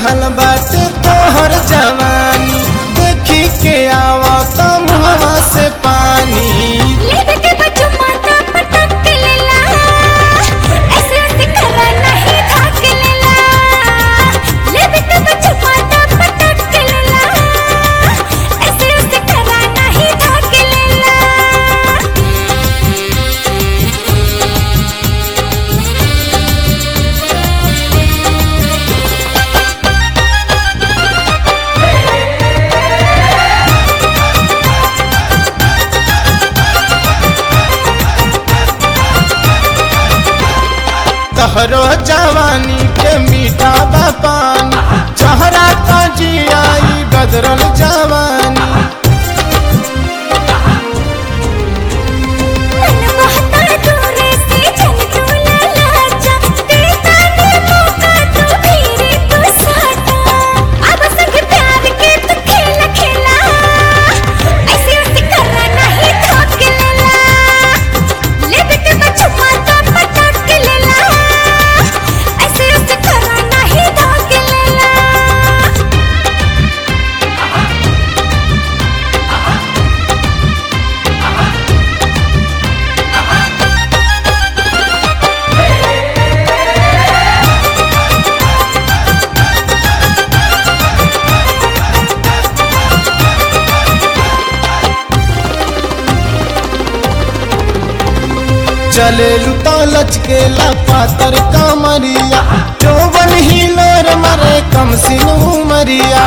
चढ़ल बाटे तोहर जवानी देखी के आवत मुहवा से पानी लेवे के बच्चों माता पटक के लेला ऐसे ऐसे करा नहीं थाक लेला लेवे के बच्चों माता पटक के लेला ऐसे ऐसे करा नहीं थाक लेला तहरो जवानी के मीठा बा पानी चहरा का जियाई बदरल जवानी मन बहता दूरे से चल चला लाजा देता ने मौका तो मेरे को साटा अब संग प्यार के तू खेला खेला ऐसे ऐसे करना नहीं थक लेला ले बेटे बच्चों माता पटक के लेला ऐसे ऐसे करना नहीं थक लेला चले लुता लचकेला पातर कमरिया चौवन हिलोर मरे कम सिनू मरिया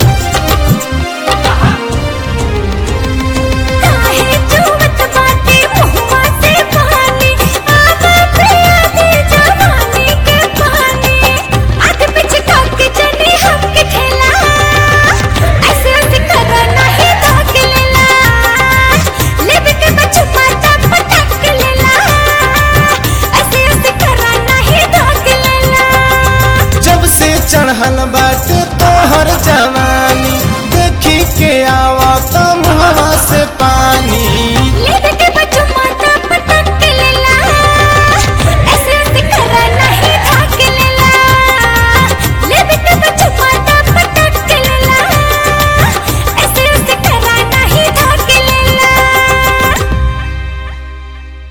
काहे चुवत बाटे मुहवा से पानी आवा पिया दे जवानी के पानी आगे पीछे ताके जने हमके ठेला ऐसे ऐसे करा नहीं ताक लेला लेवे के बच्चों माता पटक के लेला ऐसे ऐसे करा नहीं ताक लेला जब से चढ़ल बाटे तोहर जवानी